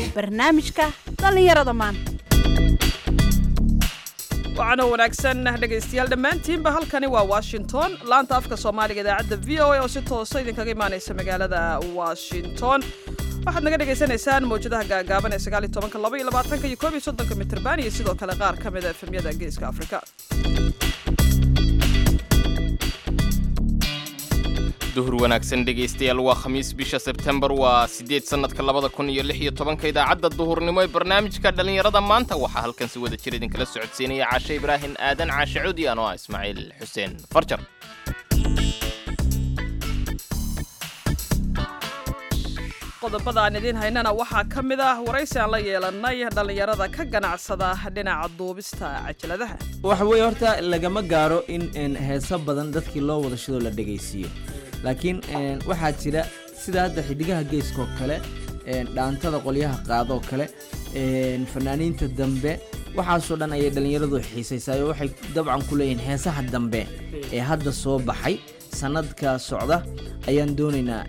barnaamijka dhallinyarada maanta waxaana wanaagsan dhegaystayaal dhammaantiinba halkani waa washington laanta afka soomaaliga idaacadda v o a oo si toosa idinkaga imaanaysa magaalada washington waxaad naga dhagaysanaysaan mawjadaha gaagaaban ee sagaal iyo tobanka laba iyo labaatanka iyo koob iyo soddonka mitirban iyo sidoo kale qaar ka mid a efemyada geeska afrika duhur wanaagsan dhegaystayaal waa khamiis bisha sebtembar waa siddeed sannadka labada kun iyo lix iyo tobanka idaacadda duhurnimo ee barnaamijka dhallinyarada maanta waxaa halkan si wada jir idinkala socodsiinaya caashe ibraahim aadan caashe cudi anoo ah ismaaciil xuseen farjar qodobada aan idiin haynana waxaa ka mid ah waraysi aan la yeelanay dhallinyarada ka ganacsada dhinaca duubista cajaladaha waxa weeye horta lagama gaaro in n heeso badan dadkii loo wada shidoo la dhegaysiiyo laakiin n waxaa jira sida hadda xiddigaha geeskaoo kale n dhaantada qolyaha qaadoo kale n fanaaniinta dambe waxaasoo dhan ayay dhallinyaradu xiisaysaay oo waxay dabcan ku leeyihiin heesaha dambe ee hadda soo baxay sannadka socda ayaan doonaynaa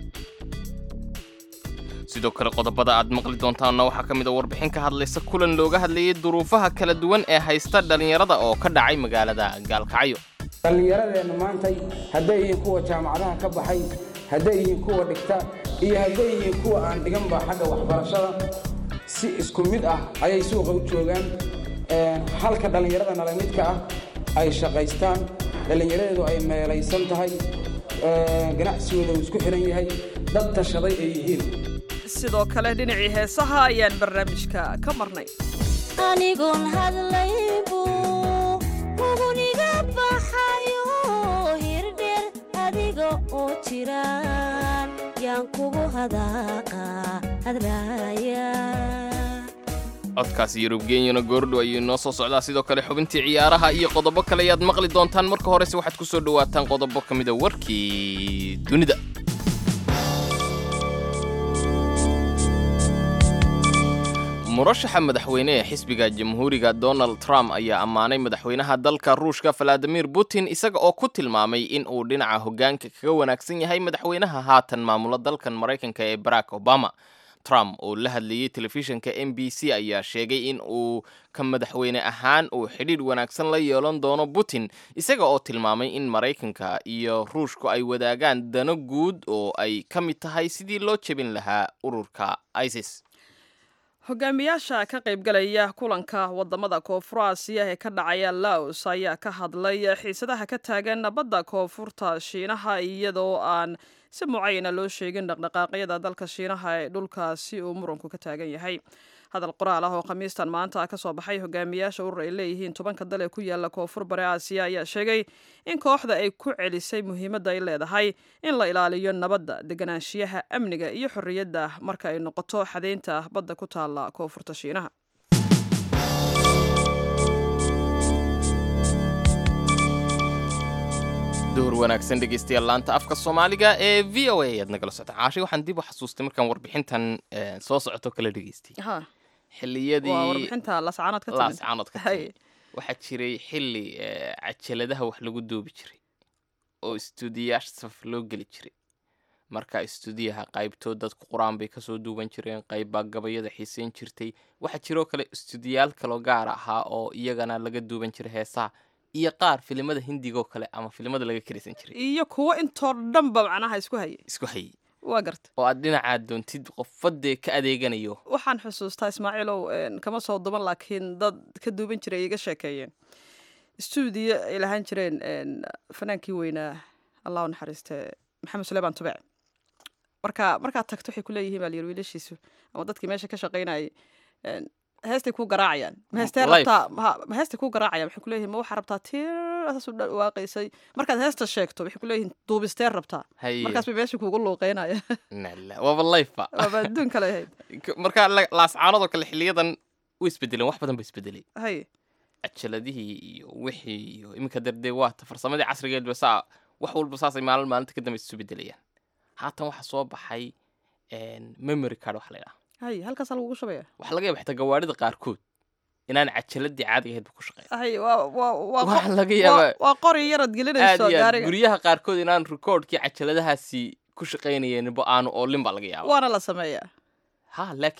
sidoo kale qodobada aad maqli doontaanna waxaa ka mid a warbixin ka hadlaysa kulan looga hadlayay duruufaha kala duwan ee haysta dhallinyarada oo ka dhacay magaalada gaalkacyo dhallinyaradeenna maantay hadday yihiin kuwa jaamacadaha ka baxay hadday yihiin kuwa dhigta iyo hadday yihiin kuwa aan dhiganba xagga waxbarashada si isku mid ah ayay suuqa u joogaan halka dhallinyarada nala midka ah ay shaqaystaan dhallinyaradeedu ay meelaysan tahay ganacsigooda uu isku xihan yahay dad tashaday ay yihiin sidoo kale dhinacii heesaha ayaan barnaamijka ka marnay anigoon hadlaybu huguniga baxayo hirdheer adiga oo jiraan yaan kugu hadaaqa hadraaya codkaasi yurubgenyana goordho ayuu inoo soo socdaa sidoo kale xubintii ciyaaraha iyo qodobo kale ayaad maqli doontaan marka horese waxaad ku soo dhowaataan qodobo ka mida warkii dunida murashaxa madaxweyne ee xisbiga jamhuuriga donald trump ayaa ammaanay madaxweynaha dalka ruushka valadimir putin isaga oo ku tilmaamay in uu dhinaca hoggaanka kaga wanaagsan yahay madaxweynaha haatan maamula dalkan maraykanka ee barack obama trump oo la hadlayey telefishinka m b c ayaa sheegay in uu ka madaxweyne ahaan uu xidhiidh wanaagsan la yeelan doono putin isaga oo tilmaamay in maraykanka iyo ruushku ay wadaagaan dano guud oo ay ka mid tahay sidii loo jebin lahaa ururka isis hogaamiyaasha ka qaybgalaya kulanka wadamada koonfur aasiya ee ka dhacaya laos ayaa ka hadlay xiisadaha ka taagan badda koonfurta shiinaha iyadoo aan si mucayana loo sheegin dhaqdhaqaaqyada dalka shiinaha ee dhulkaasi uu muranku ka taagan yahay hadal qoraal ah oo khamiistan maanta ka soo baxay hogaamiyaasha urur ay leeyihiin tobanka dal ee ku yaala koonfur bari aasiya ayaa sheegay in kooxda ay ku celisay muhiimadda ay leedahay in la ilaaliyo nabadda deganaanshiyaha amniga iyo xorriyadda marka ay noqoto xadaynta badda ku taalla koonfurta shiinaha duhur wanaagsan dhegaystayaal laanta afka soomaaliga ee v o a ayaad nagala socota caashay waxaan dib u xasuustay markaan warbixintan soo socoto kala dhegaystay ha xilliyadii waa warbixinta lascaanood ka timid laascaanood ka Hay. timid waxaa jiray xilli eh, cajaladaha wax lagu duubi jiray oo istuudiyaasha saf loo geli jiray marka istuudiyaha qaybtood dadku qur-aan bay kasoo duuban jireen qayb baa gabayada xiiseyn jirtay waxaa jiroo kale istuudiyaal kaloo gaar ahaa oo iyagana laga duuban jiray heesaha iyo qaar filimada hindigoo kale ama filimada laga karisan jiray iyo kuwo intoo dhanba macnaha isku hayay isku hayay waa garta oo aad dhinacaad doontid qofadee ka adeeganayo waxaan xusuustaa ismaaciilow een, kama soo duban laakiin dad ka duuban jiray ay iga sheekeeyeen stuudiyo ay lahaan jireen een, fanaankii weynaa allah u naxariiste maxamed suleymaan tubec marka markaad tagto waxay ku leeyihiin baa la yiri wiilashiisu ama dadkii meesha ka shaqaynayay een, heestay ku garaacayaan ma heestee Live. rabtaa ma- ma heestay ku garaacayaan waxay ku leeyihiin ma waxaa rabtaa tir saasu dhawaaqaysay markaad heesta sheegto waxay ku leeyihiin duubistee rabtaa haye markaas bay meesha kuugu luuqeynaya nala waaba lifeba waaba adduun kale ahayd K- marka la- laascaanadoo kale xiliyadan u isbedeleen wax badan ba isbedelay hay cajaladihii iyo wixii iyo iminka dardee waata farsamadii casrigeedba saa wax walba saasay maalin maalinta ka dambe isu bedelayaan haatan waxaa soo baxay memory card waxa la yidhaha hay halkaasaa lagugu shabaya waxaa laga yaaba xitaa gawaarida qaarkood inaan cajaladii caadiga ahayd ba ku shaqeyn hay waa waa waa waxaa qo- laga waa- yaabaa waa qori yarad aad gelinayso iyo aad gaariga guryaha qaarkood inaan recordkii cajaladahaasi ku shaqaynayeenba aanu oolin baa laga yaaba waana la sameeyaa ha laakiin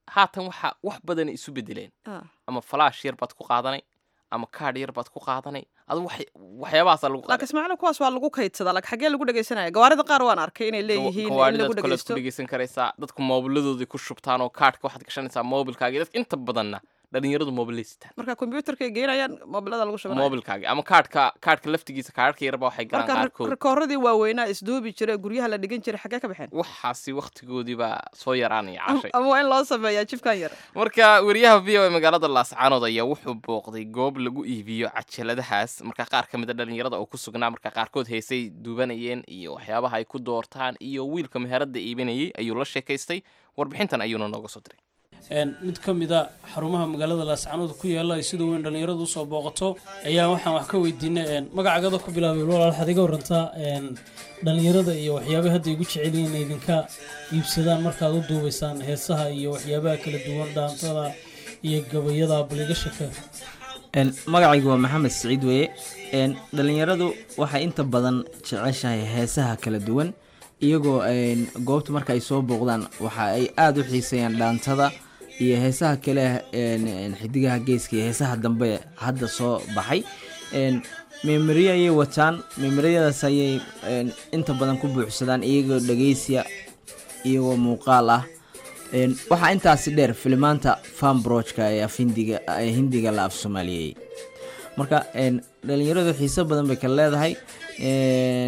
haatan waxa wax badan isu bedeleen Ah. ama falaash yar baad ku qaadanay ama kaadh yar baad ku qaadanay adu wax- waxyaabahaasa lagu laakiin qaaday ismaaciil kuwaas waa lagu kaydsadaa laakiin xaggee lagu dhegeysanaya gawaarida qaar waan arkay inay leeyihiin in gawaaridaad lagu kale ku dhegeysto dhegeysan karaysaa dadku moobiladoodii ku shubtaan oo kaadhka waxaad gashanaysaa moobilkaagii dadka inta badanna dhalinyaradu moobilaystaan marka kombyuutarkay geynayaan moobilada lagu shubanaya moobilkaagii ama kaadhka kaadhka laftigiisa kaadhka yarba waxay galaan marka qaarkood rikooradii waaweynaa isduubi jiray guryaha la dhigan jiray xaggee ka baxeen waxaasi waktigoodii baa soo yaraanaya cashay ama waa in loo sameeyaa jibkan yar marka wariyaha v o e magaalada laascaanood ayaa wuxuu booqday goob lagu iibiyo cajaladahaas marka qaar ka mid a dhalinyarada oo ku sugnaa marka qaarkood heesay duubanayeen iyo waxyaabaha ay ku doortaan iyo wiilka meherada iibinayay ayuu la sheekaystay warbixintan ayuuna nooga soo diray Een, mid ka mid a xarumaha magaalada laascaanood ku yaala ay sida weyn dhallinyaradu usoo booqato ayaa waxaan wax ka weydiinay een, magacagada ku bilaabay walaal waxaad iga warantaa een, dhallinyarada iyo waxyaabaha hadda igu jecel yihiin inay idinka iibsadaan markaad u duubaysaan heesaha iyo waxyaabaha kala duwan dhaantada iyo gabayada baliga shaka Een, magacaygu waa maxamed siciid weye Een, dhalinyaradu waxay inta badan jeceshahay heesaha kala duwan iyagoo een, goobta marka ay soo booqdaan waxa ay aada u xiiseeyaan dhaantada iyo heesaha kale een, een, xidigaha geeska iyo heesaha dambe hadda soo baxay Een, meemoriyo ayay wataan meemoriyadaas ayay een, inta badan ku buuxsadaan iyagoo dhegeysiya iyagoo muuqaal ah Een, waxaa intaasi dheer filimaanta fanbrojka ee af hindiga ee hindiga la af soomaaliyey marka een, dhalinyaradu xiiso badan bay kala leedahay Een,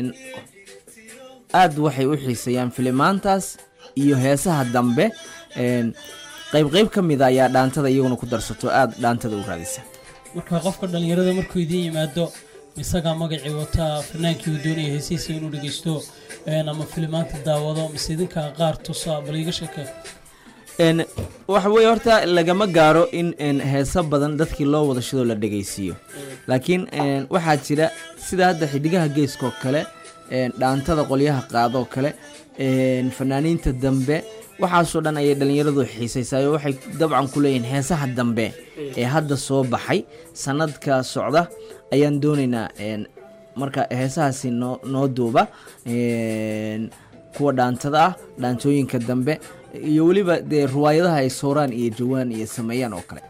aad waxay u xiiseeyaan filimaantaas iyo heesaha dambe Een, qayb qayb ka mid a ayaa dhaantada iyaguna ku darsato aada dhaantada u raadisa marka qofka dhallinyarada markuu idiin yimaado isagaa magacii wataa fanaankii uu doonaya heesihiisa inuu dhegeysto een, ama filimaanta daawado mise idinkaa qaar tusa baliga shaka Een, waxa weye horta lagama gaaro in een, heeso badan dadkii loo wada shidoo la dhegeysiiyo laakiin een, waxaa jira sida hadda xidigaha geeskaoo kale een, dhaantada qolyaha qaadoo kale een, fanaaniinta dambe waxaasoo dhan ayay dhalinyaradu xiisaysayo waxay dabcan ku leeyihiin heesaha dambe ee hadda soo baxay sanadka socda ayaan doonaynaa een, marka heesahaasi noo noo duuba een, kuwa dhaantada ah dhaantooyinka dambe iyo weliba dee ruwaayadaha ay sooraan iyo jawaan iyo sameeyaan oo kale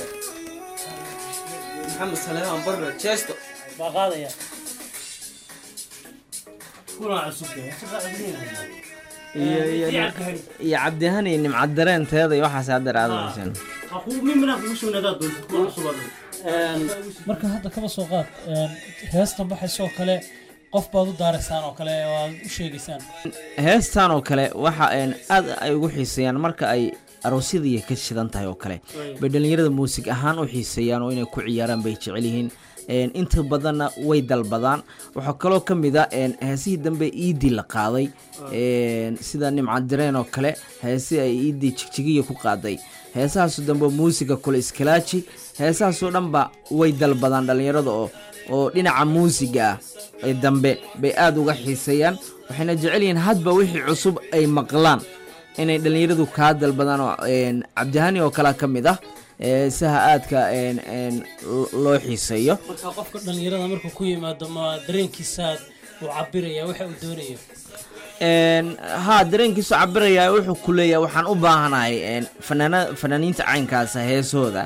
baa qaadaya iyo iyo iyo cabdihani nimcad dareenteeda iyo waxaas hadda raadanaysaan marka hadda kaba soo qaad een, heestan baxaysoo kale qof baad u daaraysaan oo kale oo aad u sheegaysaan heestan oo kale waxa een, aad ay ugu xiiseeyaan marka ay aroosyadii ka shidan tahay oo kale bay dhalinyarada muusig ahaan u xiiseeyaan oo inay ku ciyaaraan bay jecel yihiin Een, inta badanna way dalbadaan waxaa kaloo ka mid a een, heesihii dambe iidii la qaaday een, sida nimcad dareen oo kale heesi ay iidii jigjigiya ku qaaday heesahaasu dambe muusiga kule iskalaaji heesahaasoo dhanba way dalbadaan dhalinyarada oo oo dhinaca muusiga ah ee dambe bay aada uga xiiseeyaan waxayna jecel yihiin hadba wixii cusub ay maqlaan inay dhalinyaradu kaa dalbadaan oo een, cabdihani oo kale ka mid ah heesaha aadka een, een, lo- loo xiiseeyo marka qofka dhallinyarada markuu ku yimaado ma dareenkiisaad uu cabiraya waxa uu doonayo Een, haa dareenkiisu cabiraya wuxuu ku leeyahay waxaan u baahanahay een, fanaana fanaaniinta caynkaasa heesooda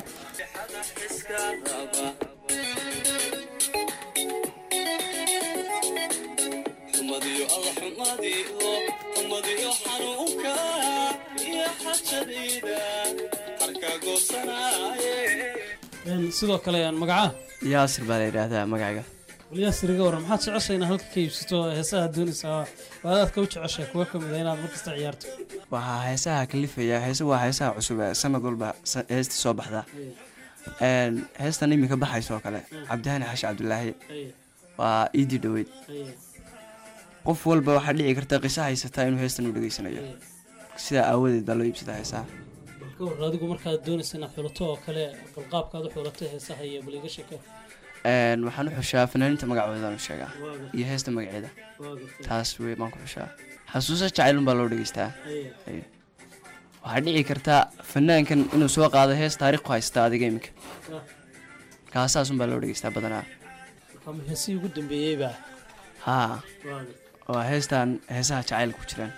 Een, sidoo kale een, magaca yaasir baa la yidhaahdaa magacayga waliyaasir iga waran maxaad jeceshay inaad halka ka iibsato heesaha doonaysaa waa adaad ka u jeceshay kuwa ka mid a inaad markasta ciyaarto waxaa heesaha kalifaya heese waa heesaha cusub ee sanad walba sa- heestii soo baxda Een, heestan iminka baxaysa oo kale cabdihani xashi cabdilaahi waa iidii dhoweyd qof walba waxaa dhici karta qiso haysataa inuu heestan u dhegeysanayo sidaa aawadeed baa loo iibsadaa heesaha bal ka war adigu markaad doonaysa inaad xulato oo kale balqaabkaad u xulatay heesaha iyo baliga shaka Een, waxaan u xushaa fanaaniinta magacoodaan u sheegaa iyo heesta magaceeda waa gartay taas wey baan ku xushaa xasuuso jacaylun baa loo dhegeystaa Aye. waxaa dhici karta fanaankan inuu soo qaado hees taariikh ku haysta adiga iminka Ah. kaasaasun baa loo dhegeystaa badanaa marka ma heesihii ugu dambeeyey baa haa waa gartay waa heestan heesaha jacayl ku jiraan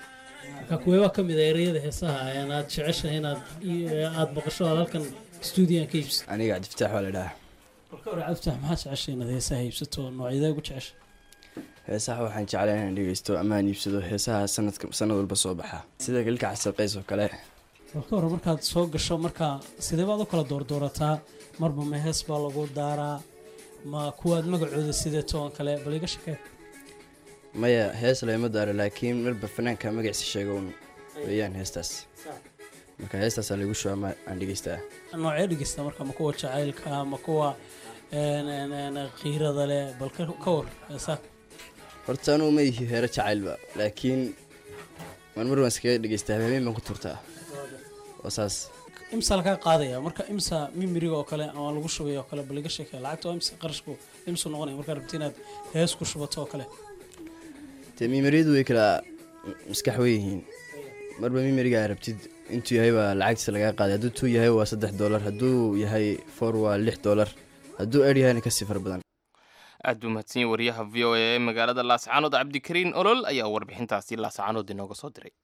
marka kuweebaa ka mid a ereyada heesaha ayaan aad jeceshahay inaad aad maqasho aad halkan stuudiyan ka iibsato aniga cabdifataax waa la dhahaa marka hore cabdifatax maxaa jeceshay inaad heesaha iibsato noocyadee ugu jecesha heesaha waxaan jeclaa inaan dhegeysto ama aan iibsado heesaha sanadka sanad walba soo baxa sida galka xasaqays oo kale marka hore markaad soo gasho marka sidee baad u kala doordoorataa marba ma hees baa lagu daaraa ma kuwaad magacooda sideeto oo kale bal iga shakee maya hees lama daaro laakiin marba fanaanka magaciisa sheega un weeyaan heestaas marka heestaasaa lagu shuba ama aan dhegeystaa noocee dhegeysta marka ma kuwa jacaylka ma kuwa een, een, een, qiirada leh bal ka ka war heesaa horta anugu ma ihi heero jacaylba laakiin marmar waan iskaga dhegeystaa habeen baan ku turtaa oo saas imsa lagaa qaadaya marka imsa mimiriga oo kale ama lagu shubay oo kale bal iga sheekee lacagta waa imsa qarashku imsu noqonaya markaad rabti inaad hees ku shubato oo kale dee mimariyadu way kala maskax wey yihiin marba mimariga aa rabtid intuu yahay waa lacagtiisa lagaa qaaday hadduu tuu yahay waa saddex doolar hadduu yahay for waa lix doolar hadduu er yahayna kasii fara badan aad buu mahadsanyahy wariyaha v o a ee magaalada laascaanood cabdikariin olol ayaa warbixintaasi laascaanood inooga soo diray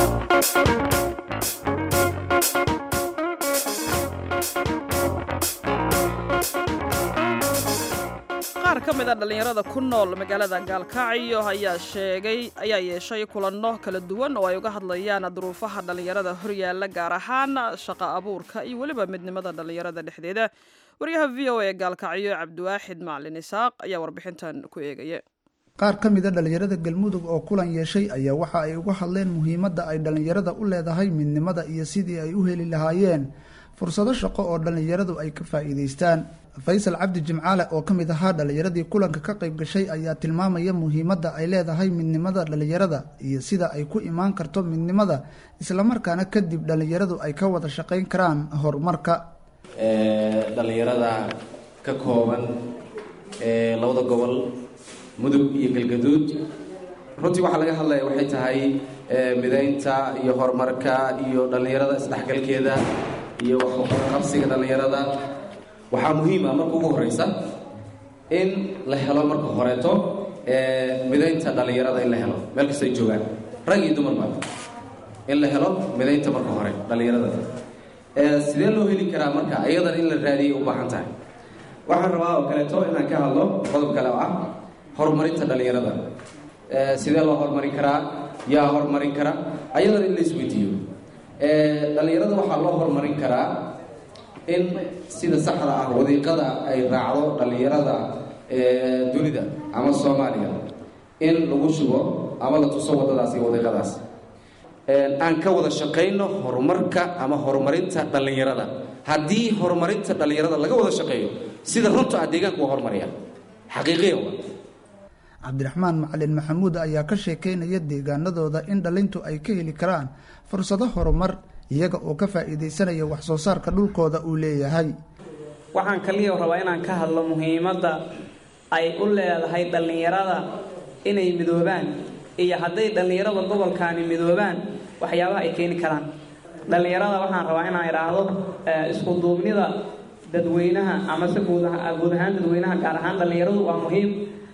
qaar ka mid a dhallinyarada ku nool magaalada gaalkacyo ayaa sheegay ayaa yeeshay kulanno kala duwan oo ay uga hadlayaan duruufaha dhallinyarada horyaalla gaar ahaan shaqa abuurka iyo weliba midnimada dhallinyarada dhexdeeda wariyaha v o a ee gaalkacyo cabdiwaaxid macalin isaaq ayaa warbixintan ku eegaya qaar ka mid a dhallinyarada galmudug oo kulan yeeshay ayaa waxa ay uga hadleen muhiimadda ay dhallinyarada u leedahay midnimada iyo sidii ay u heli lahaayeen fursado shaqo oo dhallinyaradu ay ka faa'iidaystaan faysal cabdi jimcaale oo ka mid ahaa dhallinyaradii kulanka ka qayb gashay ayaa tilmaamaya muhiimadda ay leedahay midnimada dhallinyarada iyo sida ay ku imaan karto midnimada islamarkaana kadib dhallinyaradu ay ka wada shaqayn karaan horumarka dhallinyarada ka kooban ee labada gobol mudug iyo galgaduud runtii waxaa laga hadlaya waxay tahay midaynta iyo horumarka iyo dhallinyarada isdhexgalkeeda iyo waxqabsiga dhallinyarada waxaa muhiim ah marka ugu horeysa in la helo marka horeeto midaynta dhallinyarada in la helo meel kastay joogaan rag iyo dumarba in la helo midaynta marka hore dhallinyarada sidee loo heli karaa marka iyadan in la raadiyay u baahan tahay waxaan rabaa oo kaleeto inaan ka hadlo qodob kale oo ah horumarinta dhallinyarada sidee loo horumarin karaa yaa horumarin kara ayadan in la isweydiiyo dhallinyarada waxaa loo horumarin karaa in sida saxda ah wadiiqada ay raacdo dhallinyarada dunida ama soomaaliya in lagu shubo ama la tuso wadadaas iyo wadiiqadaas aan ka wada shaqayno horumarka ama horumarinta dhallinyarada haddii horumarinta dhallinyarada laga wada shaqeeyo sida runta ah deegaanka waa horumaraya xaqiiqiya waa cabdiraxmaan macalin maxamuud ayaa ka sheekeynaya deegaanadooda in dhalintu ay ka heli karaan fursado horumar iyaga oo ka faa'iidaysanaya wax soo saarka dhulkooda uu leeyahay waxaan kaliya rabaa inaan ka hadlo muhiimadda ay u leedahay dhallinyarada inay midoobaan iyo hadday dhallinyarada gobolkaani midoobaan waxyaabaha ay keeni karaan dhallinyarada waxaan rabaa inaan idhaahdo isku duubnida dadweynaha amase guud ahaan dadweynaha gaar ahaan dhallinyaradu waa muhiim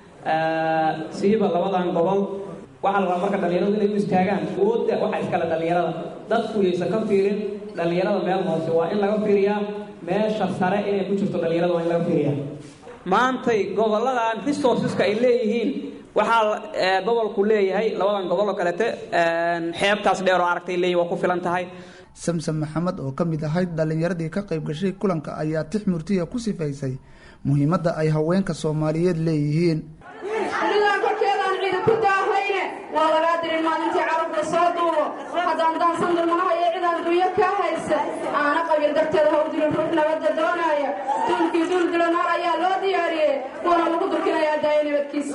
siiba labadan gobol waxaa la rabaa marka dhallinyaradu inay u istaagaan awoodda waxa iskale dhallinyarada dadku yaysan ka fiirin dhallinyarada meel hoose waa in laga fiiriyaa meesha sare inay ku jirto dhallinyarada waa in laga fiiriyaa maantay goboladan resourceska ay leeyihiin waxaa gobolku leeyahay labadan gobol oo kalete xeebtaas dheer oo aragtay leeyihin waa ku filan tahay samsam maxamed oo ka mid ahayd dhallinyaradii ka qayb gashay kulanka ayaa tix murtiya ku sifaysay muhiimadda ay haweenka soomaaliyeed leeyihiin anigaan korkeedaan ciida ku daahayne waa lagaa dirin maalintii carabka soo duubo haddaan daansan dulmanaha iyo cidaan dunyo ka haysa aana qabin darteeda hawdilin ruux nabadda doonaya duulkii duul dilo naar ayaa loo diyaariyey kuwana lagu durkinayaa daaya nabadkiisa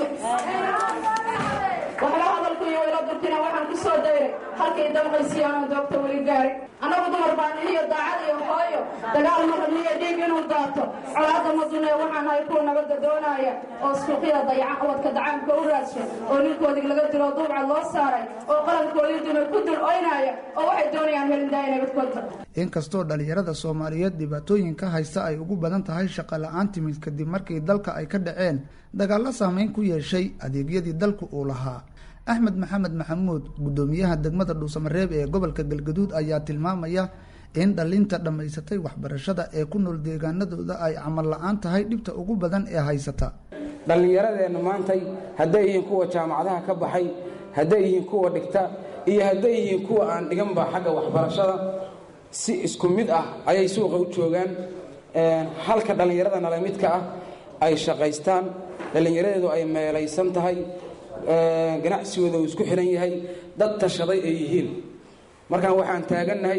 waxba hadalku iyo wayla durkina waxaan ku soo dayray halkay damqaysiyaanoo doogta weli gaari annagu dumar baan iyo daacad iyo hooyo dagaal ma rabniyo dhiig inuu daato colaadda ma dunee waxaan ahay kuwa nabadda doonaya oo suuqyada dayaca wadka dacaamka u raadsha oo ninkoodii laga dilo duubca loo saaray oo qalankoodii dumay ku dul oynaya oo waxay doonayaan helin daaya nabadkoodba inkastoo dhallinyarada soomaaliyeed dhibaatooyinka haysta ay ugu badan tahay shaqa la-aan timid kadib markii dalka ay ka dhaceen dagaallo saameyn ku yeeshay adeegyadii dalku uu lahaa axmed maxamed maxamuud guddoomiyaha degmada dhuusamareeb ee gobolka galgaduud ayaa tilmaamaya in dhalinta dhammaysatay waxbarashada ee ku nool deegaanadooda ay camal la-aan tahay dhibta ugu badan ee haysata dhallinyaradeenna maantay hadday yihiin kuwa jaamacadaha ka baxay hadday yihiin kuwa dhigta iyo hadday yihiin kuwa aan dhiganba xagga waxbarashada si isku mid ah ayay suuqa u joogaan halka dhallinyarada nala midka ah ay shaqaystaan dhallinyaradeedu ay meelaysan tahay ganacsigooda uu isku xihan yahay dad tashaday ay yihiin markaan waxaan taagannahay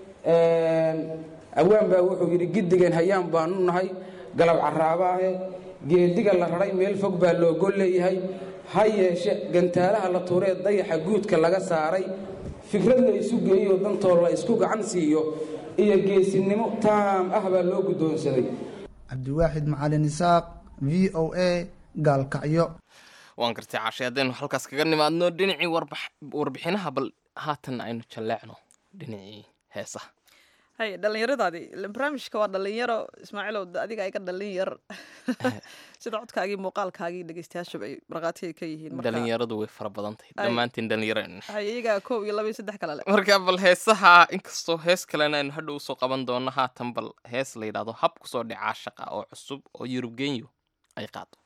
awaan baa wuxuu yidhi giddigan hayaan baanu nahay galab caraabaahe geediga la raray meel fog baa loogol leeyahay ha yeeshe gantaalaha la tuuree dayaxa guudka laga saaray fikrad la isu geeyo dantoo la isku gacan siiyo iyo geesinimo taam ah baa loo guddoonsaday cabdiwaaxid macalin isaaq v o a gaalkacyo waan gartay cashe haddaynu halkaas kaga nimaadno dhinacii warbixinaha bal haatan aynu jalleecno dhinacii heesaha hay dhallinyaradaadii barnaamijka waa dhalinyaro ismaaciilow adiga iga dhalin yar sida codkaagii muuqaalkaagii dhegeystayaashuba ay markhaati ay ka yihiin dhalinyaradu way fara badan tahay dhammaantiin dhalinyaro hay iyagaa kow iyo laba iyo saddex kale le marka bal heesaha inkastoo hees kalena aynu hadhow soo qaban doono haatan bal hees la yidhahdo hab kusoo dhicaa shaqa oo cusub oo yurub genyo ay qaado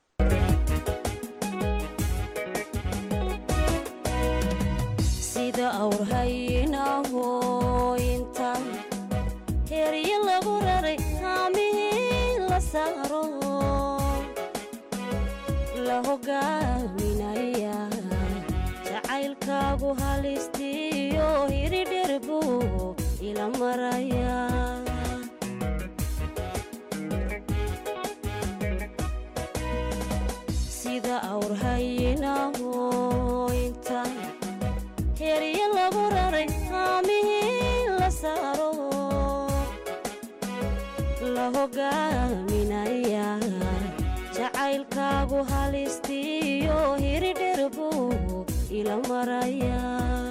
sida awrhaynahooyinta heryo lagu raray haamihii la saaro la hogaaminaya jacaylkaagu halistiyo hiridherbu ila maraya sida awrhaynahooyinta heryo lagu raray haamihii la saaro la hogaaminaya jacaylkaagu halistiyo hiridherbu ila maraya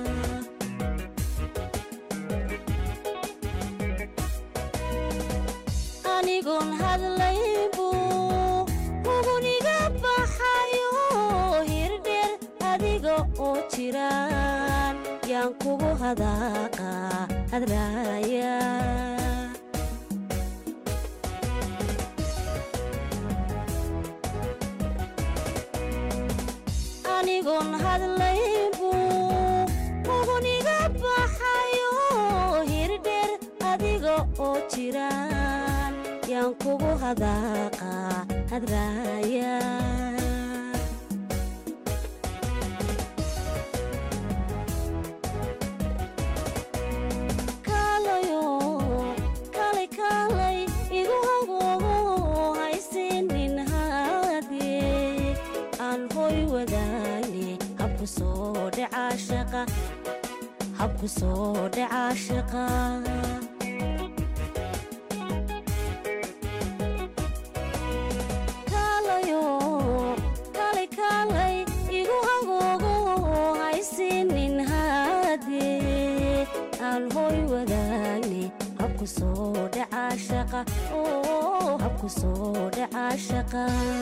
anigoon hadlaybu huguniga baxayo hirdher adiga oo jiraan yaan kugu hadaaqa hadraaya anigoon hadlaybu huguniga baxayo hirdher adiga oo jiraan yaan kugu hadaaqa hadraaya kaalayo kalay kaalay igu hagoogo haysiinin haadee aan hoy wadaane habku soo dhacaa shaqa habku soo dhacaa shaqa kaalayo kalay kaalay igu hagoogo haysiinin haadee aan hoy wadaane habku soo dhacaa shaqa oo habku soo dhacaa shaqa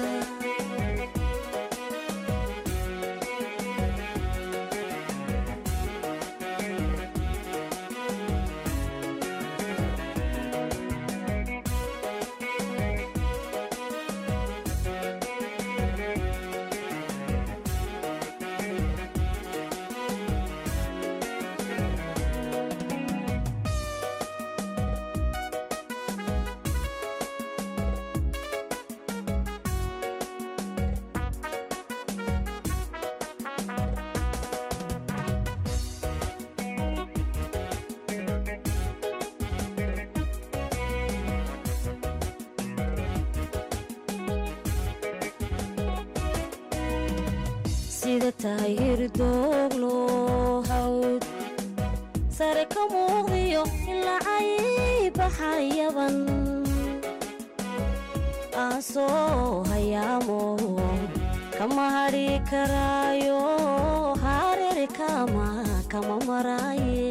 sida tahay hirdooglo hawd sare ka muuqdiyo ilacay baxayaban aan soo hayaamo kama hadhi karaayo hareer kama kama maraaye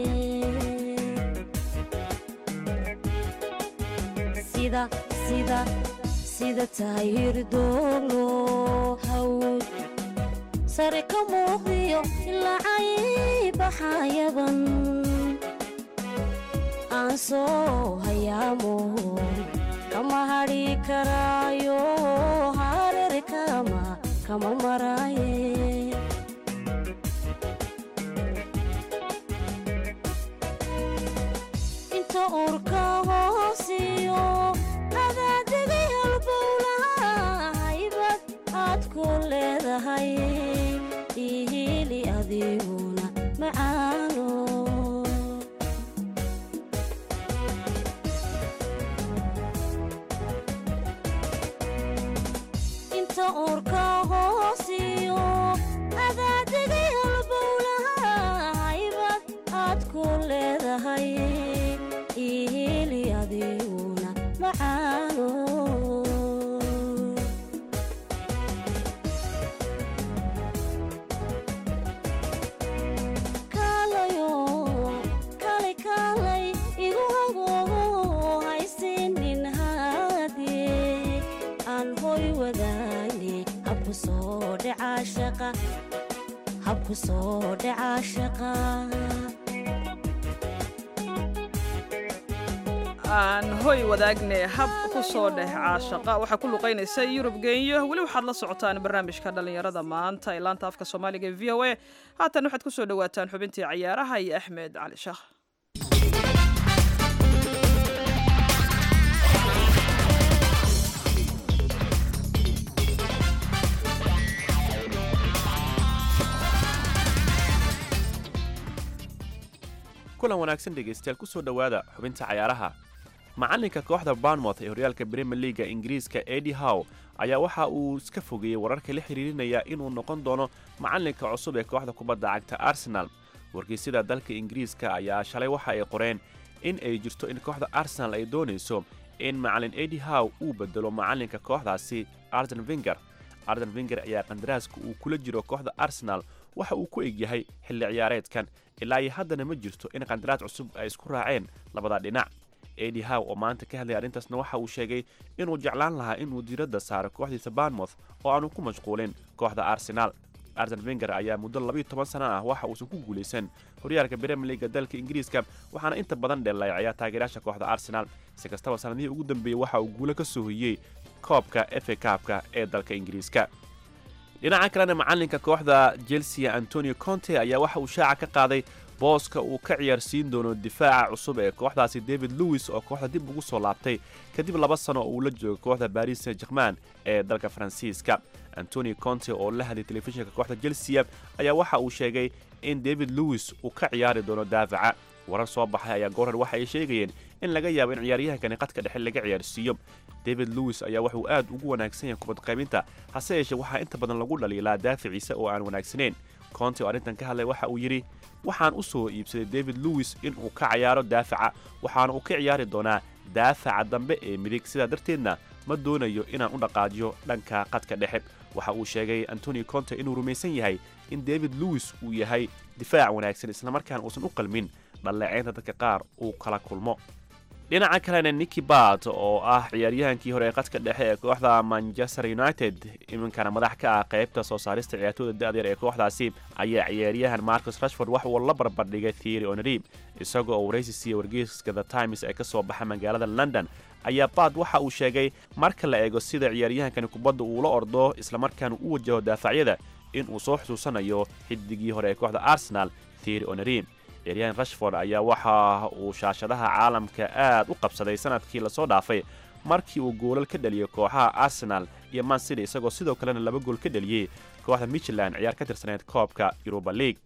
sida sida sida tahay hirdooglo hawd sare ka muuqdiyo ilacay baxayaban aan soo hayaamo kama hadhi karaayo hareer kama kama maraaye inta uurka hoosiyo adaadegay halbowlaha haybad aad ku leedahay ihili adiguna macaano inta uurka hoosiyo adaadegay halbowlaha haybad aad ku leedahay ihili adiguna macaano kaalayo kalay kaalay igu hagogo haysinin haadee aan hoy wadaane habku soo dhacaa shaqa habku soo dhacaa shaqa aan hoy wadaagne hab ku soo dheh caashaqa waxaa ku luqaynaysa yurub geenyo weli waxaad la socotaan barnaamijka dhallinyarada maanta ee laanta afka soomaaliga ee v o a haatan waxaad ku soo dhowaataan xubintii cayaaraha iyo axmed cali sheekh kulan wanaagsan dhegaystayaal ku soo dhowaada xubinta cayaaraha macalinka kooxda barnmouth ee horyaalka bremier leaga ingiriiska edi how ayaa waxa uu iska fogeeyey wararka la xiriirinaya inuu noqon doono macalinka cusub ee kooxda kubadda cagta arsenal wargeysyada dalka ingiriiska ayaa shalay waxa ay qoreen in ay jirto in kooxda arsenal ay doonayso in macalin edi how uu bedelo macalinka kooxdaasi arden vinger arden vinger ayaa qandaraaska uu kula jiro kooxda arsenal waxa uu ku egyahay xilli ciyaareedkan ilaa iyo haddana ma jirto in qandaraas cusub ay isku raaceen labada dhinac edi how oo maanta ka hadlaya arrintaasna waxa uu sheegay inuu jeclaan lahaa inuu diiradda saaro kooxdiisa barnmouth oo aanu ku mashquulin kooxda arsenal arsen vinger ayaa muddo labayo toban sana ah waxa uusan ku guulaysan horyaalka bremier leaga dalka ingiriiska waxaana inta badan dheelayacayaa taageerayaasha kooxda arsenal si kastaba sanadihii ugu dambeeyey waxa uu guulo ka soo hoyey koobka efa kaabka ee dalka ingiriiska dhinaca kalena macalinka kooxda chelsea antonio conte ayaa waxa uu shaaca ka qaaday booska uu ka ciyaarsiin doono difaaca cusub ee kooxdaasi david lewis oo kooxda dib ugu soo laabtay kadib laba sano oo uu la joogo kooxda baris saint german ee dalka faransiiska antonio conte oo la hadlay telefishinka kooxda chelsea ayaa waxa uu sheegay in david lewis uu ka ciyaari doono daafaca warar soo baxay ayaa goorhar waxa ay sheegayeen in laga yaabo in ciyaaryahankani qadka dhexe laga ciyaarsiiyo david lewis ayaa wuxuu aad ugu wanaagsan yahay kubad qaybinta hase yeeshee waxaa inta badan lagu dhaliilaa daaficiisa oo aan wanaagsanayn conte oo arrintan ka hadlay waxa uu yidhi waxaan u soo iibsaday david lewis in uu ka ciyaaro daafaca waxaana uu ka ciyaari doonaa daafaca dambe ee midig sidaa darteedna ma doonayo inaan u dhaqaajiyo dhanka qadka dhexe waxa uu sheegay antonio conte inuu rumaysan yahay in david lewis uu yahay difaac wanaagsan islamarkaana uusan u qalmin dhalleeceynta dadka qaar uu kala kulmo dhinaca kalena niki bat oo ah ciyaaryahankii hore ee qadka dhexe ee kooxda manchester united iminkana madax ka ah qaybta soo saarista ciyaartooda da-dyar ee kooxdaasi ayaa ciyaaryahan marcus rashford wax uu la barbardhigay theory onrib isagoo oo waraysi siiya wargeyska the times ee ka soo baxa magaalada london ayaa baad waxa uu sheegay marka la eego sida ciyaaryahankani kubadda uu la ordo islamarkaana u wajaho daafacyada in uu soo xusuusanayo xidigii hore ee kooxda arsenal theory onrib ciyaaryahan rashford ayaa waxa uu shaashadaha caalamka aad u qabsaday sanadkii lasoo dhaafay markii uu goolal ka dhaliyey kooxaha arsenal iyo mancity isagoo sidoo kalena laba gool ka dhaliyey kooxda michland ciyaar ka tirsaneyd koobka yuruba league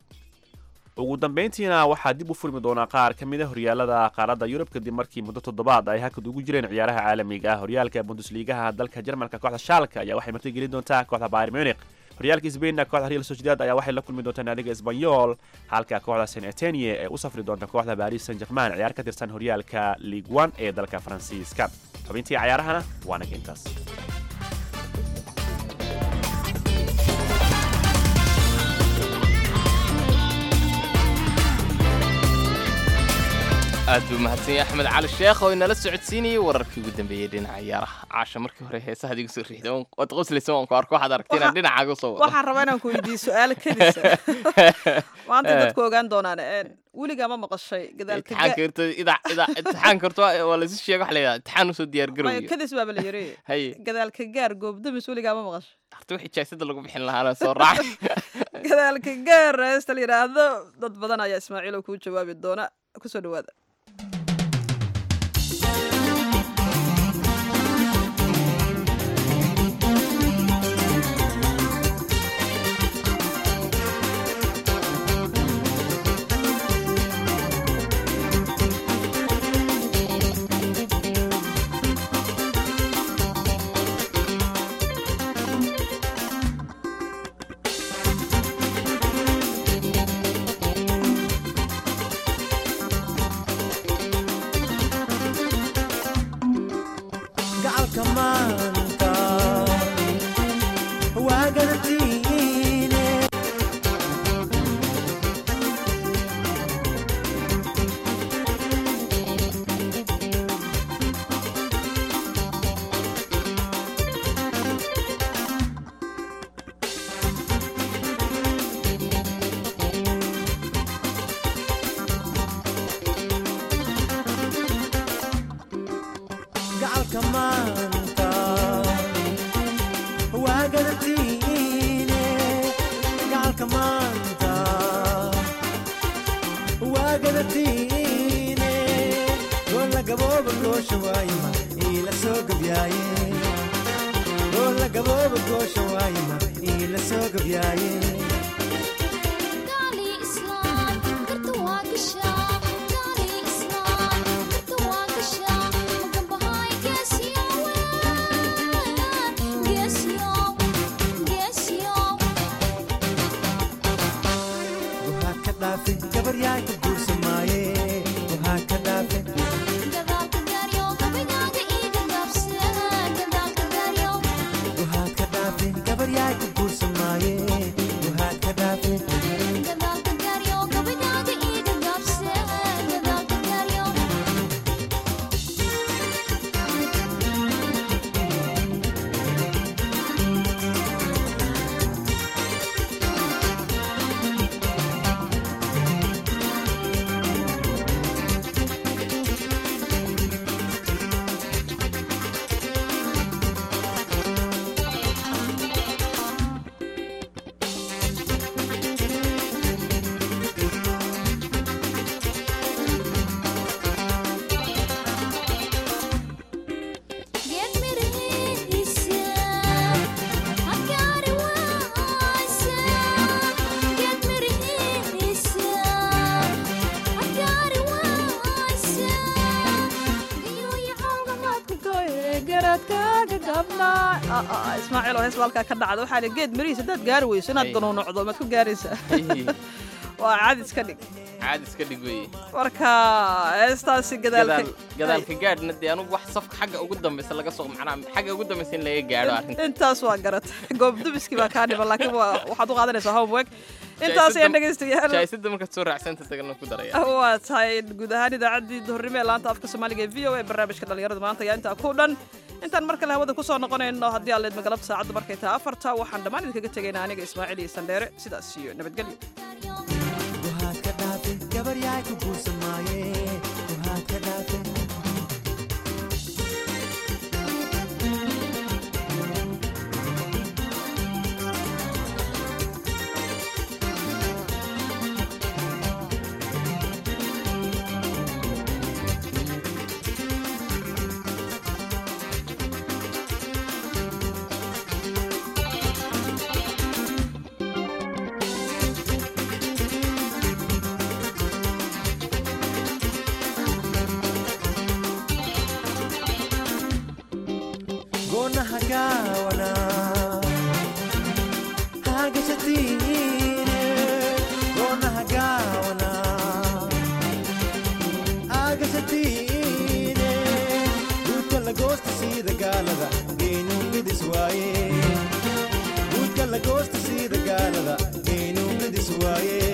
ugu dambayntiina waxaa dib u furmi doonaa qaar ka mid a horyaalada qaaradda yurub kadib markii muddo toddobaad ay hakad ugu jireen ciyaaraha caalamiga ah horyaalka bundesliigaha dalka jarmalka kooxda shaalka ayaa waxay martigelin doontaa kooxda bayr munich horyaalka sbainna kooxda real sociedad ayaa waxay la kulmi doontaa naadiga esbanyol halka kooxda san etenie ee u safri doonta kooxda baris san german ciyaar ka tirsan horyaalka league one ee dalka faransiiska xubintii cayaarahana waa naga intaas aad buu mahadsan yahay axmed cali sheekh oo inala socodsiinayay wararkii ugu dambeeyey dhinaca ciyaaraha caasha markii hore heesaha adigu soo riixda waad qoslaysa waan ku arko waxaad aragtay inaan dhinacaaga soo wado waxaan rabaa inaan ku weydiiyo su-aal kedisa maanta dadku ogaan doonaan een, weligaa ma maqashay gadaalka imtixaanka horta idaa idaa imtixaanka horta waa- waa laysu sheega waxa la yidhaha imtixaan usoo diyaar garowyo kadis baaba la yiri haye gadaalka gaar goobdamis weligaa ma maqashay horta wixii jaasada lagu bixin lahaana soo raac gadaalka gaar heesta la yidhaahdo dad badan ayaa ismaaciilo kuu jawaabi doona kusoo dhawaada gacalka maanta waa garantiine gacalka maanta waa garantiine gacalka maanta waa garantiine goola gabooba goosha waayima iila soo gabyaaye goola gabooba goosha waayima iila soo gabyaaye waxaa ka dhaafe gabar yaay ku guursamaaye waxaa ka dhaafe waxaad ka dhaafe gabar yaay ku guursamaaye waxaad ka dhaafe ismaaciil oo hees baa halkaa ka dhacda waxaa li geed mirihiis haddaad gaari weyso inaad Ay. ganuunocdo maad ku gaaraysaa waa cadis ka dhig caadis ka dhig weye marka heestaasi gadaalka gadaal gadaalka gaadhna dee anugu wax safka xagga ugu dambaysa laga soo macnaha xagga ugu dambaysa in laga gaadho arrinta intaas waa garata goobdubiskii baa kaa dhiman laakiin waa waxaad u qaadanaysaa homework intaas ayaan dhegaystayaal jaaysadda markaad soo raacsanta tagalna ku daraya waa tahay guud ahaan idaacaddii duhurnimo ee laanta afka soomaaliga ee v o a barnaamijka dhallinyarada maanta ayaa intaa ku dhan intaan mar kale hawada kusoo noqonayno haddii aan leedma galabta saacaddu markay tahay afarta waxaan dhammaan idinkaga tegaynaa aniga ismaaciil iyo sandheere sidaas iyo nabadgelyo waxaad ka dhaafe gabar yaay ku guursamaaye waxaad ka dhaafe goonaha gaawana hagashatiine goonaha gaawana agashatiine guudka lagoosta siida gaalada geynuu midis waaye guudka lagoosta siida gaalada geynuu midis waaye